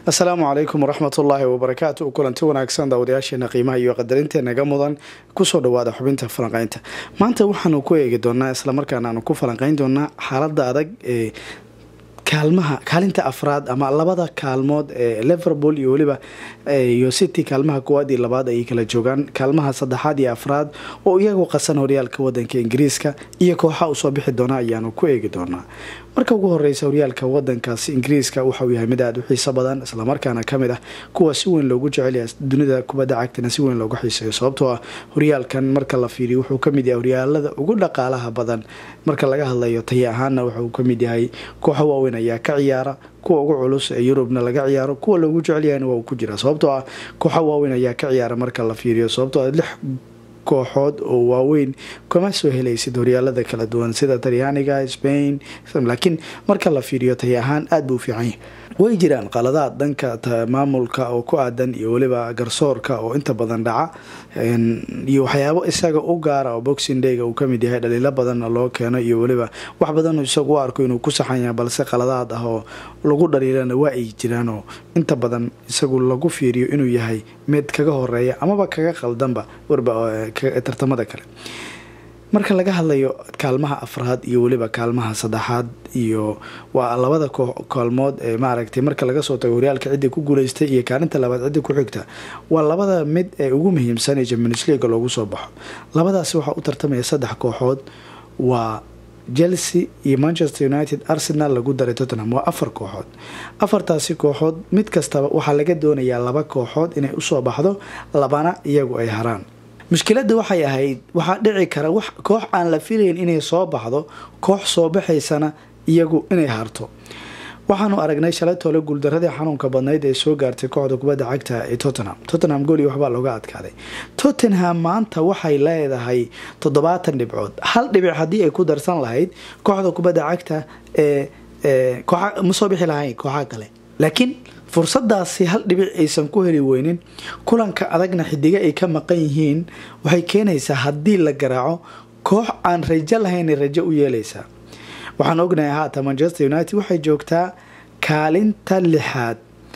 asalaamu calaykum waraxmatullaahi wabarakaatu kulanti wanaagsan daawadayaasheena qiimaha iyo qadarinta naga mudan kusoo dhawaada xubinta falanqeynta maanta waxaanu ku eegi doonaa islamarkaana aanu ku falanqeyn doonaa xaalada adag ee kaalmaha kaalinta afraad ama labada kaalmood ee liverpool iyo weliba iyo city kaalmaha koowaad iyo labaad ayay kala joogaan kaalmaha saddexaad iyo afraad oo iyagu qasan horyaalka wadanka ingiriiska iyo kooxa usoo bixi doona ayaanu ku eegi doonaa marka ugu horeysa horyaalka wadankaasi ingiriiska waxauu yahay mid aada u xiiso badan islamarkaana kamid ah kuwa si weyn loogu jecelya dunida kubadda cagtana si weyn loogu xiiseeyo sababtoo ah horyaalkan marka la fiiriyo wuxuu kamid yahay horyaalada ugu dhaqaalaha badan marka laga hadlayo taya ahaana wuxuu kamid yahay kooxo waaweyn ayaa ka ciyaara kuwa ugu culus ee yurubna laga ciyaaro kuwa loogu jecelyahayna waa uu ku jira sababtoo ah kooxo waaweyn ayaa ka ciyaara marka la fiiriyo sababtoo ah lix kooxood oo waaweyn kama soo helaysid horyaalada kala duwan sida talyaaniga spain laakiin marka la fiiriyo tay ahaan aada buu fiican yahay way jiraan qaladaad dhanka maamulka oo ku aadan iyo weliba garsoorka oo inta badan dhaca iyo waxyaabo isaga u gaara oo boxing dayga uu kamid yahay dhaliilo badanna loo keeno iyo weliba wax badan isagu u arko inuu ku saxan yahay balse qaladaad ah oo lagu dhaliilana waa ay jiraanoo inta badan isagu lagu fiiriyo inuu yahay mid kaga horeeya amaba kaga qaldanba warba tartamada kale marka laga hadlayo kaalmaha afraad iyo weliba kaalmaha saddexaad iyo waa labada kaalmood ee maaragtay marka laga soo tago horyaalka cidda ku guuleystay iyo kaalinta labaad cidda ku xigta waa labada mid ee ugu muhiimsan ee champions leaga loogu soo baxo labadaasi waxaa u tartamaya saddex kooxood waa chelsea iyo manchester united arsenal lagu daray tottenham waa afar kooxood afartaasi kooxood mid kastaba waxaa laga doonayaa laba kooxood inay usoo baxdo labana iyagu ay haraan mushkiladda waxay ahayd waxaa dhici kara wax koox aan la filayn inay soo baxdo koox soo baxaysana iyagu inay harto waxaanu aragnay shalay toole guuldaradii xanuunka badnayd ee soo gaartay kooxda kubadda cagta ee tottenham tottenham gooli waxbaa looga adkaaday tottenham maanta waxay leedahay toddobaatan dhibcood hal dhibic haddii ay ku darsan lahayd kooxda kubadda cagta ee kooxa ma soo bixi lahayn kooxaha kale laakiin fursadaasi hal dhibic aysan ku heli weynin kulanka adagna xidiga ay ka maqan yihiin waxay keenaysaa haddii la garaaco koox aan rajo lahaynay rajo u yeelaysaa waxaan ognahay haata manchester united waxay joogtaa kaalinta lixaad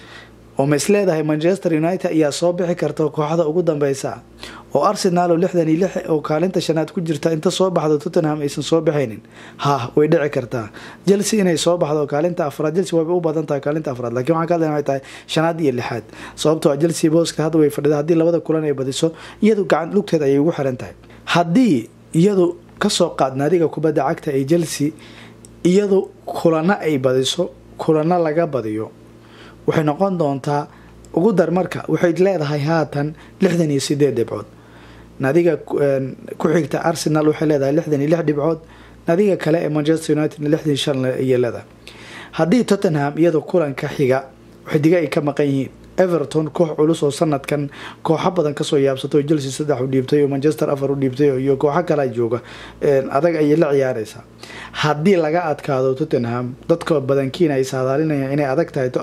oo ma isleedahay manchester united ayaa soo bixi karta kooxda ugu dambeysa oo arsenal oo lixdan iyo lix oo kaalinta shanaad ku jirta inta soo baxdo tottenham aysan soo baxaynin ha way dhici kartaa chelsea inay soo baxdo kaalinta afraad chelsea wayba u badan tahay kaalinta afraad lakiin waxaan ka hadlayna waxay tahay shanaad iyo lixaad sababtoo ah chelsea booska hadda way fadhida haddii labada kulan ay badiso iyadu gacan lugteed ayay ugu xiran tahay haddii iyadu kasoo qaad naadiga kubadda cagta ee chelsea iyadu kulano ay badiso kulano laga badiyo waxay noqon doontaa ugu dar marka waxay leedahay haatan lixdan iyo sideed dhibcood naadiga ku xigta arsenal waxay leedahay lixdan iyo lix dhibcood naadiga kale ee manchester united lixdan shan ayay leedahay haddii tottenham iyadoo kulanka xiga xidiga ay ka maqan yihiin everton koox culus oo sanadkan kooxo badan kasoo yaabsato oo chelsea saddex u dhiibtay oo manchester afar u dhiibtay iyo kooxo kalea jooga adag ayay la ciyaareysaa haddii laga adkaado tottenham dadka badankiina ay saadaalinayaan inay adag tahay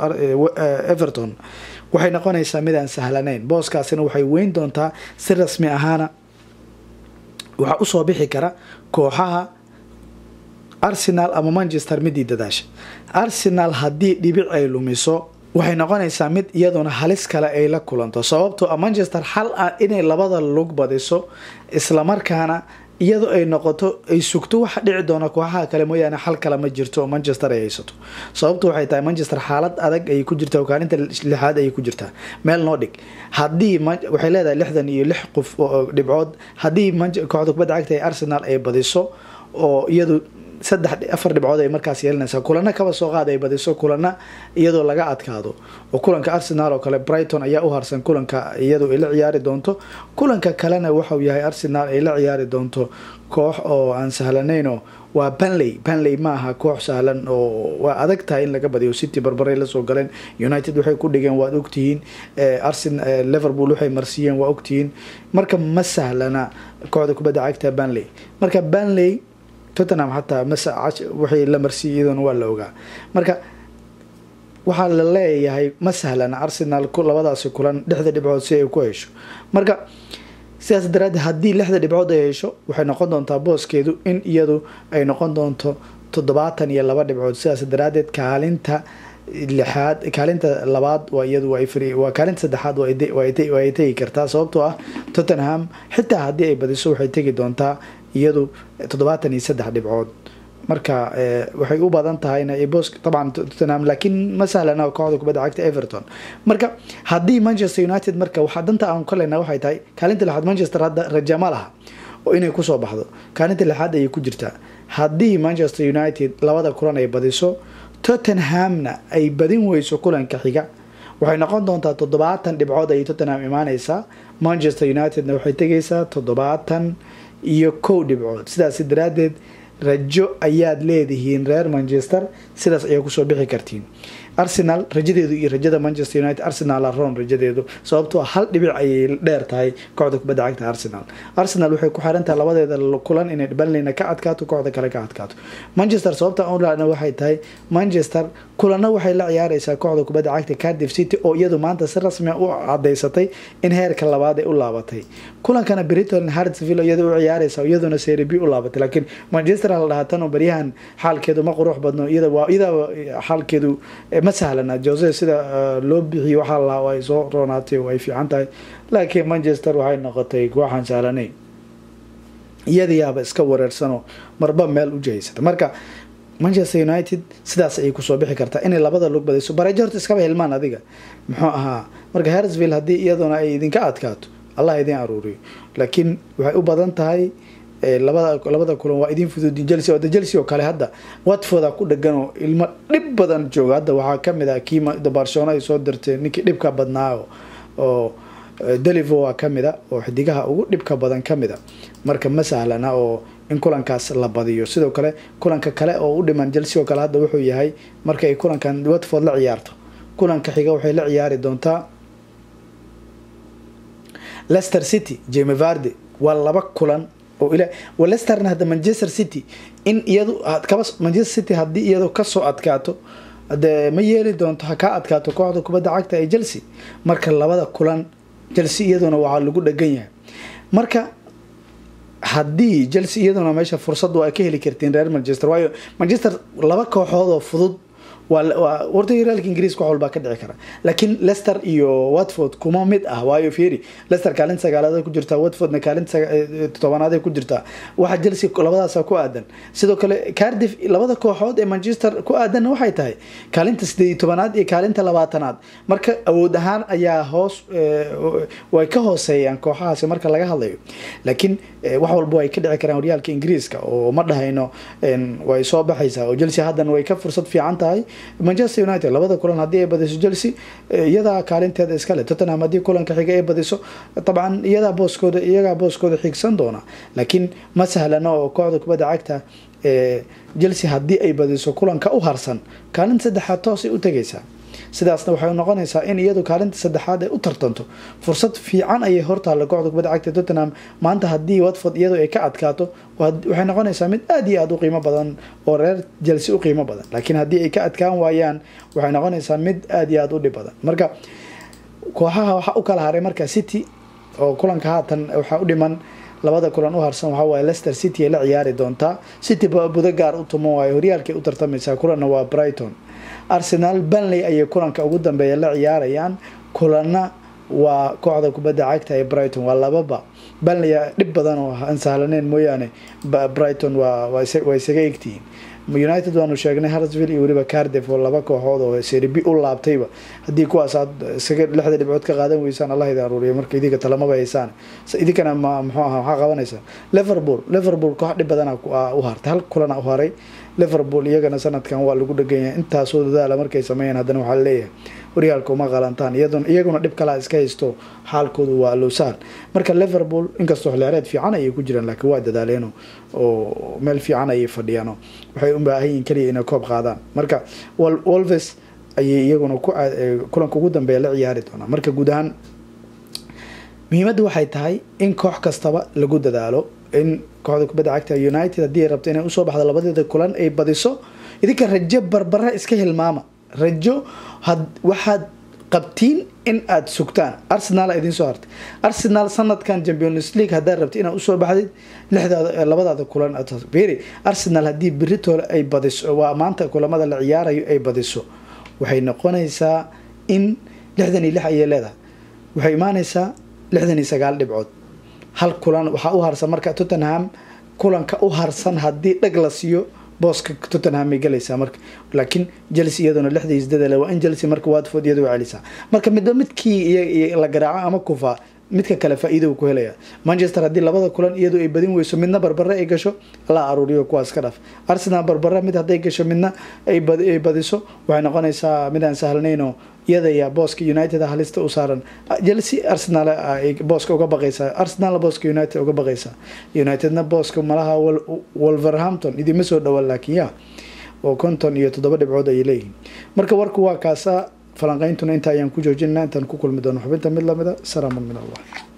everton waxay noqonaysaa mid aan sahlanayn booskaasina waxay weyn doontaa si rasmi ahaana waxaa usoo bixi kara kooxaha arsenal ama manchester midii dadaasha arsenal haddii dhibic ay lumiso waxay noqonaysaa mid iyaduna halis kale ay la kulanto sababtoo a manchester xal ah inay labada lug badiso islamarkaana iyadoo ay noqoto ay sugto waxa dhici doona kooxaha kale mooyaane xal kale ma jirto oo manchester ay haysato sababtu waxay tahay manchester xaalad adag ayay ku jirtaa kaalinta lixaad ayay ku jirtaa meel noo dhig haddii waxay leedahay lixdan iyo lix qof oo dhibcood haddii kooxda kubadda cagta ee arsenal ay badiso oo iyadu saddex afar dhibcood ay markaas yeelanaysaa kulana kaba soo qaad ay badiso kulana iyadoo laga adkaado oo kulanka arsenal oo kale brighton ayaa u harsan kulanka iyadoo ay la ciyaari doonto kulanka kalena waxauu yahay arsenal ay la ciyaari doonto koox oo aan sahlanaynoo waa banley banley maaha koox sahlan oo waa adag tahay in laga badiyo city barbaray lasoo galeen united waxay ku dhigeen waad ogtihiin liverpool waxay marsiiyeen waa ogtihiin marka ma sahlana kooxda kubadda cagta banley marka banley tottenham xataa waxay la marsiiyay iyaduna waa la ogaa marka waxaa la leeyahay ma sahlana arsenal labadaasi kulan dhexda dhibcood si ay ku hesho marka sidaas daraadeed haddii lixda dhibcood ay hesho waxay noqon doontaa booskeedu in iyadu ay noqon doonto toddobaatan iyo laba dhibcood sidaas daraadeed kaalinta lixaad kaalinta labaad waa iyadu waa kaalinta saddexaad waa ay tegi kartaa sababtoo ah tottenham xitaa haddii ay badiso waxay tegi doontaa iyadu toddobaatan iyo saddex dhibcood marka waxay u badan tahayna bos taban tottenham laakiin ma sahlana kooxda kubadda cagta everton marka haddii manchester united marka waxaa danta aan kalena waxay tahay kaalinta lixaad manchester hadda raja ma laha oo inay kusoo baxdo kaalinta lixaad ayay ku jirtaa haddii manchester united labada kulan ay badiso tottenhamna ay badin weyso kulanka xiga waxay noqon doontaa toddobaatan dhibcood ayay tottenham imaaneysaa manchester unitedna waxay tegaysaa toddobaatan iyo kow dhibcood sidaas daraadeed rajo ayaad leedihiin reer manchester sidaas ayaa kusoo bixi kartiin arsenal rajadeedu iyo rajada manchester united arsenal aron rajadeedu sababtoo hal dhibic ayay dheer tahay kooxda kubadda cagta arsenal arsenal waxay ku xiran tahay labadeeda kulan inay banleyna ka adkaato kooxda kale ka adkaato manchester sababta onlana waxay tahay manchester kulanna waxay la ciyaareysaa kooxda kubadda cagta cardiff city oo iyadu maanta si rasmia u cadeysatay in heerka labaad ay u laabatay kulankana briton hartsville iyada u ciyaareysa iyaduna serie b u laabatay laakiin manchester la dhahaa tan oo baryahan xaalkeedu ma qurux badno iyada xaalkeedu ma sahlana jose sida loo bixiyo waxaa lahaa ay soo roonaatay oo ay fiican tahay laakiin manchester waxay noqotay waxaan sahlanay iyadayaaba iska wareersano marba meel u jihaysata marka manchester united sidaas ayay kusoo bixi kartaa inay labada lug badayso bareejo horta iskaba hilmaan adiga muxuu ahaa marka harrisville haddii iyaduna ay idinka adkaato allah idin aruuriyo laakiin waxay u badan tahay labada labada kulan waa idin fududin chelsea oo chelsea oo kale hadda watforda ku dhegan oo ilmo dhib badan jooga hadda waxaa kamid ah kii barcelona ay soo dirtay ninkii dhibka badnaa oo delivo waa kamid a oo xidigaha ugu dhibka badan kamid a marka ma sahlana oo in kulankaas la badiyo sidoo kale kulanka kale oo u dhiman chelsea oo kale hadda wuxuu yahay marka ay kulankan watford la ciyaarto kulanka xiga waxay la ciyaari doontaa leicester city jeme varde waa laba kulan oo ila lesterna hadda manchester city in iyadu kaba manchester city haddii iyadu kasoo adkaato de ma yeeli doonto ha kaa adkaato kooxda kubadda cagta ee chelsea marka labada kulan chelsea iyaduna waxaa lagu dhegan yahay marka haddii chelsea iyaduna meesha fursadu ay ka heli kartiin reer manchester waayo manchester laba kooxood oo fudud waa warta hiraalka ingiriiska wax walbaa ka dhici kara laakiin leicester iyo watford kuma mid ah waayo fieri leicester kaalinta sagaalaad ku jirtaa watfordna kaalinta tobanaad ku jirtaa waxa chelsea labadaasa ku aadan sidoo kale cardiff labada kooxood ee manchester ku aadanna waxay tahay kaalinta sideed iyo tobanaad iyo kaalinta labaatanaad marka awood ahaan ayaa hoos way ka hooseeyaan kooxahaasi marka laga hadlayo laakiin wax walba way ka dhici karaan horyaalka ingiriiska oo ma dhahayno way soo baxaysaa oo chelsea haddana way ka fursad fiican tahay manchester united labada kulan haddii ay badiso chelsea iyadaa kaalinteeda iskale tottenham haddii kulanka xiga ay badiso dabcan iyadaa booskooda iyagaa booskooda xigsan doona laakiin ma sahlana oo kooxda kubadda cagta chelsea haddii ay badiso kulanka u harsan kaalinta saddexaad toosay u tegaysaa sidaasna waxay noqonaysaa in iyadu kaalinta saddexaad ay u tartanto fursad fiican ayay hortaalla kooxda kubadda cagta tottenham maanta haddii watford iyadu ay ka adkaato waxay noqonaysaa mid aad iyo aada u qiimo badan oo reer chelsea u qiimo badan laakiin haddii ay ka adkaan waayaan waxay noqonaysaa mid aad iyo aada u dhib badan marka kooxaha waxaa u kala haray marka city oo kulanka haatan waxaa u dhiman labada kulan u harsan waxaa waaye leicester city ay la ciyaari doontaa city budo gaar u tumo waayo horyaalkay u tartamaysaa kulanna waa brighton arsenal banley ayay kulanka ugu dambeeya la ciyaarayaan kulanna waa kooxda kubadda cagta ee brighton waa lababa banley dhib badan oo aan sahlaneyn mooyaane brighton waa isaga egtihiin united waanu sheegnay hartsville iyo weliba cardiff oo laba kooxood oo seribi u laabtayba haddii kuwaas aad isaga lixda dhibcood ka qaadan weysaan allah idin aruuriya marka idinka talamaba haysaan idinkana ma muxuu aha maxaa qabanaysaa liverpool liverpool koox dhib badana u hartay hal kulana u haray liverpool iyagana sanadkan waa lagu dhegan yahay intaasoo dadaala markay sameeyeen haddana waxaa leeyahay horyaalka uma qalantaan iyaguna dhib kalaa iska haysto xaalkoodu waa lowsaan marka liverpool inkastoo xilciyaareed fiican ayay ku jiraan laakiin waa dadaaleeno oo meel fiican ayay fadhiyaano waxay u baahan yihin kaliya inay koob qaadaan marka wolves ayay iyaguna kulanka ugu dambeeya la ciyaari doonaa marka guud ahaan muhiimadda waxay tahay in koox kastaba lagu dadaalo in kooxda kubadda cagta united haddii ay rabto inay usoo baxdo labadeeda kulan ay badiso idinka rajo barbara iska hilmaama rajo waxaad qabtiin in aad sugtaan arsenal idin soo hartay arsenal sanadkan champions league haddaad rabti inaad usoo baxdid lixdaada labadaada kulan beri arsenal haddii beritole ay badiso waa maanta kulamada la ciyaarayo ay badiso waxay noqonaysaa in lixdan iyo lix ayay leedahay waxay imaanaysaa lixdan iyo sagaal dhibcood hal kulan waxaa u harsan marka tottenham kulanka u harsan haddii dhag la siiyo booska tottenham ay galaysaa marka laakiin chelsea iyaduna lixda iyo sideed waa in chelsea marka watford iyadu celisaa marka midba midkii la garaaco ama kufa midka kale faa-iida uu ku helaya manchester haddii labada kulan iyadu ay badin weyso midna barbare ay gasho la aruuriyo kuwaas ka dhaf arsenal barbare mid hadday gasho midna ay badiso waxay noqonaysaa mid aan sahlanaynoo iyadaya booska united halista u saaran chelsea arsenal booska uga baqaysaa arsenal booska united uga baqaysaa unitedna booska malaha wolverhampton idima soo dhawaan laakiin ya oo konton iyo toddoba dhibcood ayay leeyihiin marka warku waa kaasa falanqeyntuna inta ayaan ku joojinana intaan ku kulmi doono xubinta mid lamida salaamun min allah